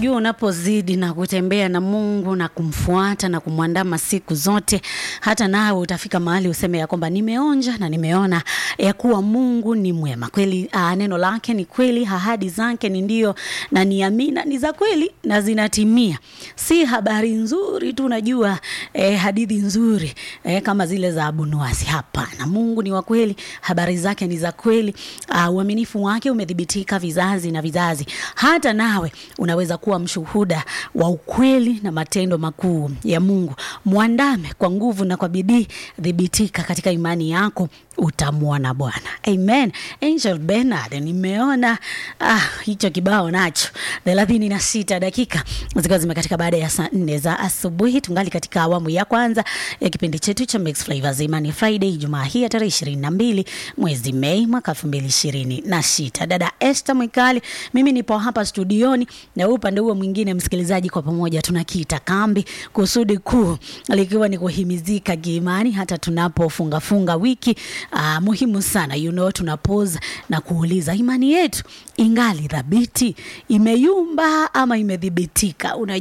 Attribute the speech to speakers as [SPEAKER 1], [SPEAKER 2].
[SPEAKER 1] Unajua, unapozidi na kutembea na Mungu na kumfuata na kumwandama siku zote, hata nawe utafika mahali useme ya kwamba nimeonja na nimeona ya kuwa Mungu ni mwema kweli. Aa, neno lake ni kweli, ahadi zake ni ndio na ni amina, ni za kweli na zinatimia. Si habari nzuri tu, unajua eh, hadithi nzuri eh, kama zile za Abunuwasi. Hapana, Mungu ni wa kweli, habari zake ni za kweli. Uh, uaminifu wake umethibitika vizazi na vizazi. Hata nawe unaweza kuwa mshuhuda wa ukweli na matendo makuu ya Mungu. Mwandame kwa nguvu na kwa bidii, thibitika katika imani yako, utamwona Bwana. Amen. Angel Bernard, nimeona ah, hicho kibao nacho thelathini na sita dakika zikiwa zimekatika baada ya saa nne za asubuhi. Tungali katika awamu ya kwanza ya kipindi chetu cha Mix Flavors Imani Friday, Jumaa hii ya tarehe ishirini na mbili mwezi Mei mwaka elfu mbili ishirini na sita. Dada Esther Mwikali, mimi nipo hapa studioni na upande huo mwingine, msikilizaji, kwa pamoja tunakiita kambi, kusudi kuu likiwa ni kuhimizika kiimani hata tunapofunga funga wiki. Aa, muhimu sana you know, tunapose na kuuliza imani yetu ingali thabiti, imeyumba ama imedhibitika? Unajua